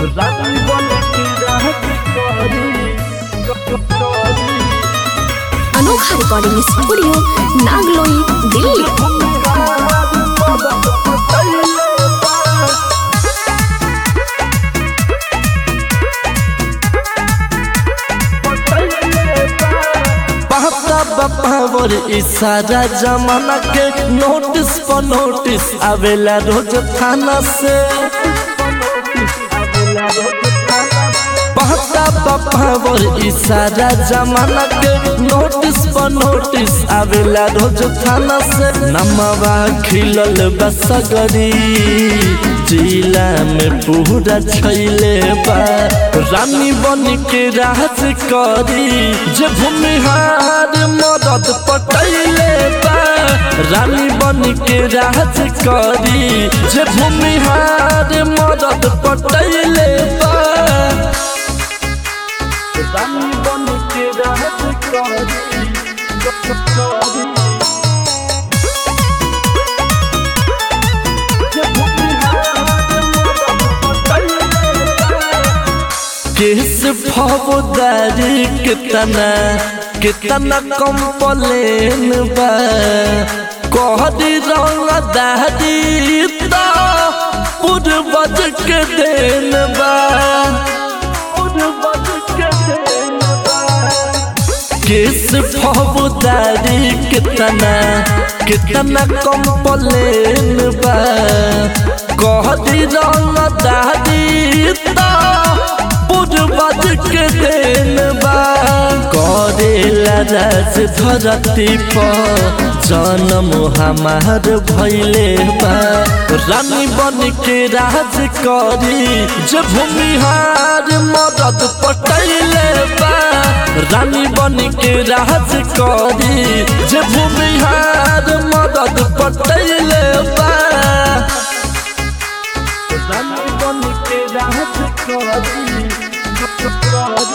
रानी बन के राज करी करी अनोखा रिकॉर्डिंग स्टूडियो नागलोई दिल्ली पापा बापावर इशारा जमाना के नोटिस पर नोटिस आवेला रोज थाना से पापा बापावर इशारा जमाना के नोटिस पर नोटिस आवेला रोज थाना से नमवा खिलल बसगरी जिला में पूरा छैले बा रानी बन के राज करी जे भूमिहार मदद पटैले बा रानी बन के राज करी जे भूमिहार मदद पटैले बा रानी बन के राज करी करी किस फौजदारी कितना कितना कंप्लेन बा कहदी रंग दादी तो पूर्वज के देन बा पूर्वज के देन बा किस फौजदारी कितना कितना कंप्लेन बा कहदी रंग दादी तो पूर्वज के देन बा करेला राज धरती पर जन्म हमार भैले बा रानी बन के राज करी जे भूमिहार मदद पटैले बा रानी बन के राज करी जे भूमिहार मदद पटैले बा रानी बन के राज करी करी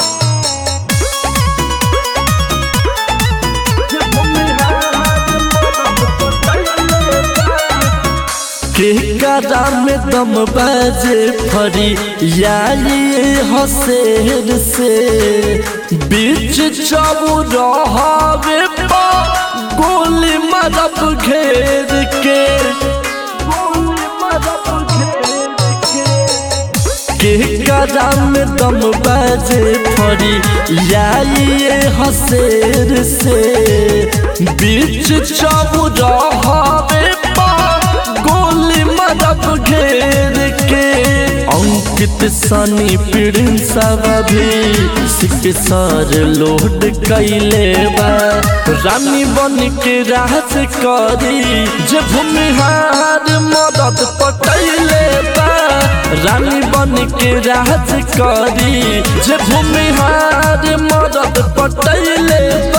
के करा में दम बाजे फरी यारी हसेर से बीच चौराहे पा गोली मरब घेर के गोली मरब घेर के के करा में दम बाजे फरी यारी हसेर से बीच चौराहे पा गोली मदब घेर के अंकित सनी प्रिंसव भी सिकसर लोड कैले बा रानी बन के राज करी जे भूमिहार मदद पटैले बा रानी बन के राज करी जे भूमिहार मदद पटैले